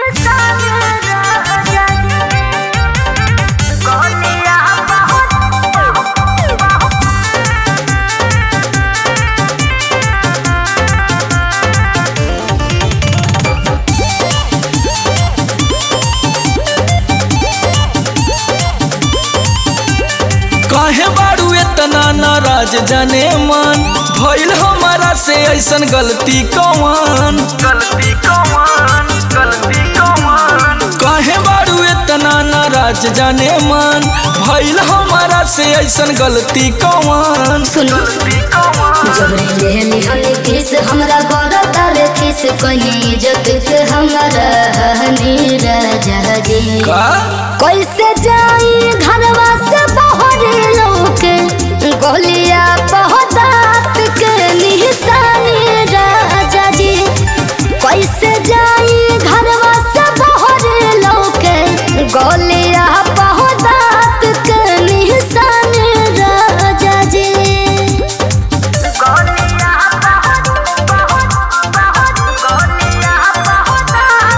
काहे बारू इतना नाराज जाने मन भइल हमारा से ऐसन गलती कौन गलती कौन गलती कौन काहे बारू इतना नाराज जाने मन भइल हमारा से ऐसन गलती कौन सुनो गलती कौन जबरी लेहनी हनी किस हमरा बड़ा तारे किस कहीं इज्जत के हमरा हनी राजा जी का कैसे जाई घरवा से बहरे लोके गोलिया पहतात के निशानी राजा जी कैसे जाई घरवा से बहरे लोके गोलिया पहतात के निशानी राजा जी गोलियां बहुत बहुत बहुत गोलियां बहुत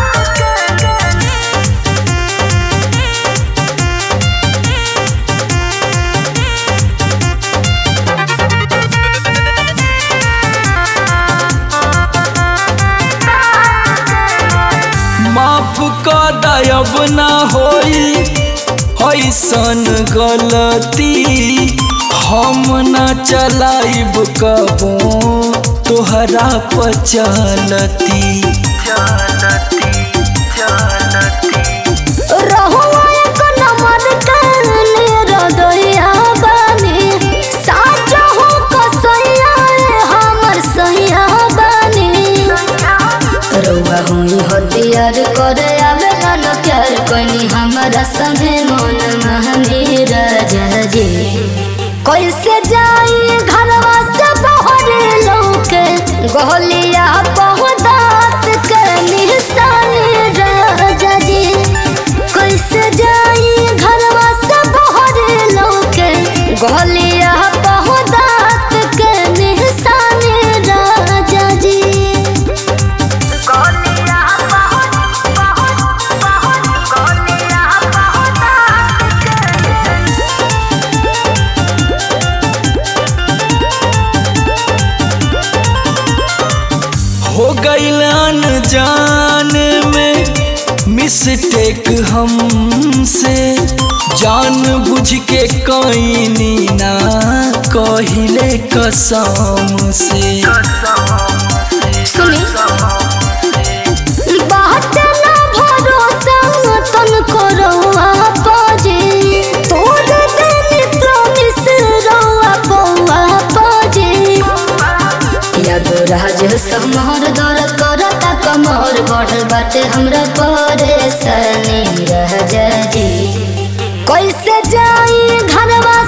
माफ का दयब ना होई ऐसन गलती हम ना चलाइब कबो तोहरा पचलती चलती चलती रहुआ एक नंबर काने रदइया बानी साचा हो कसैया रे हमर सैया बानी रउआ हुई हथियार करे आवे ना प्यार कोनी हमरा संगे मन महनी राजा जी कैसे जाई घरवा से बहरे लौके गोलिया पहुदात के निशानी राजा जी कैसे जाई घरवा से बहरे लौके गोलिया पहुदात के निशानी राजा जी गोलियां बहुत बहुत बहुत गोलियां बहुत हो गईल अनजान में मिस्टेक हमसे जान बुझ के कईनी ना कहिले कसम से सुनी बात ना भरोसा तन करो पाजे तोड़ देनी प्रॉमिस रोआ पौआ पाजे याद राज समर दर करता कमर बढ़ बाटे हमरा परेशानी रह जी कैसे जाई घरवा